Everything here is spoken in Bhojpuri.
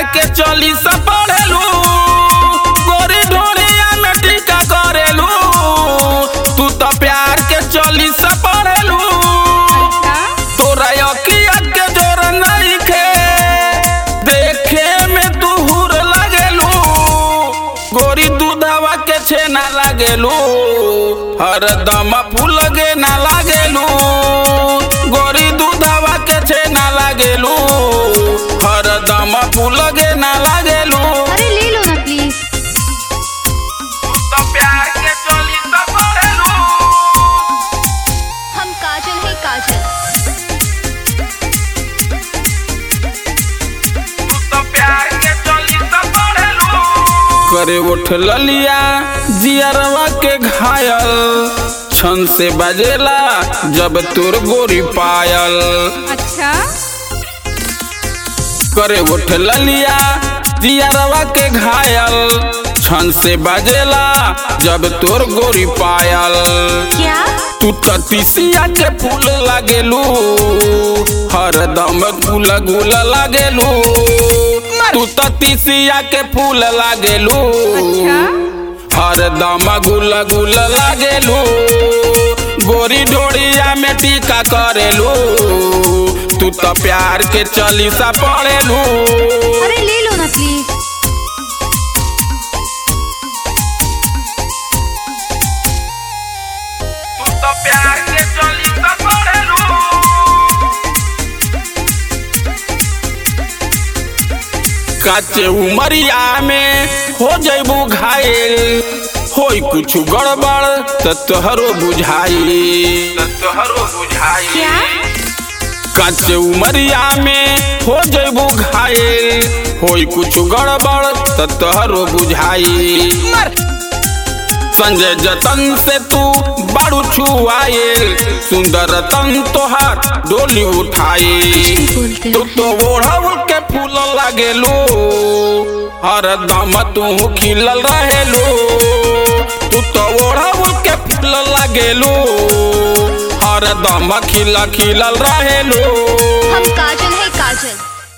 के चली सा पढ़ेलू गोरी ढोरिया में टीका करेलू तू तो प्यार के चली सा पढ़ेलू अच्छा तोरा अखिया के जोर नहीं खे देखे में तू हुर लगेलू गोरी दूधवा के छेना लागेलू हरदम फूल गे ना लागेलू गोरी दूधवा के छेना लागेलू हरदम फूल गे ना लागेलू अरे ले लो ना प्लीज तो प्यार के चली तो पढ़ेलू हम काजल है काजल तो प्यार के चली तो पढ़ेलू करे उठ ललिया जियरवा के घायल छन से बजेला जब तोर गोरी पायल अच्छा करे उठ ललिया जियरवा के घायल छन से बजेला जब तोर गोरी पायल क्या तू ततीसिया के फूल लागेलू हरदम गुल गुल लागेलू तू ततीसिया के फूल लागेलू अच्छा हरदम गुल गुल लागेलू गोरी डोरिया में टीका करेलू तू तो प्यार के चलीसा पढ़ेलू अरे ले लो ना प्लीज तू तो प्यार के चलीसा पढ़ेलू काचे उमरिया में हो जैबू घायल होई कुछ गड़बड़ त तोहरो बुझाई त तोहरो बुझाई क्या काचे उमरिया में हो जैबू घायल होई कुछ गड़बड़ त तोहरो बुझाई संजय जतन से तू बारू छुआयल सुंदर तन तोहार डोली उठाई बोलते तू तो ओढ़ल के फूल लागेलू हरदम तू खिलल रहेलू तू तो ओढ़ल के फूल लागेलू हरदम खिला खिलल रहेलू हम काजल है काजल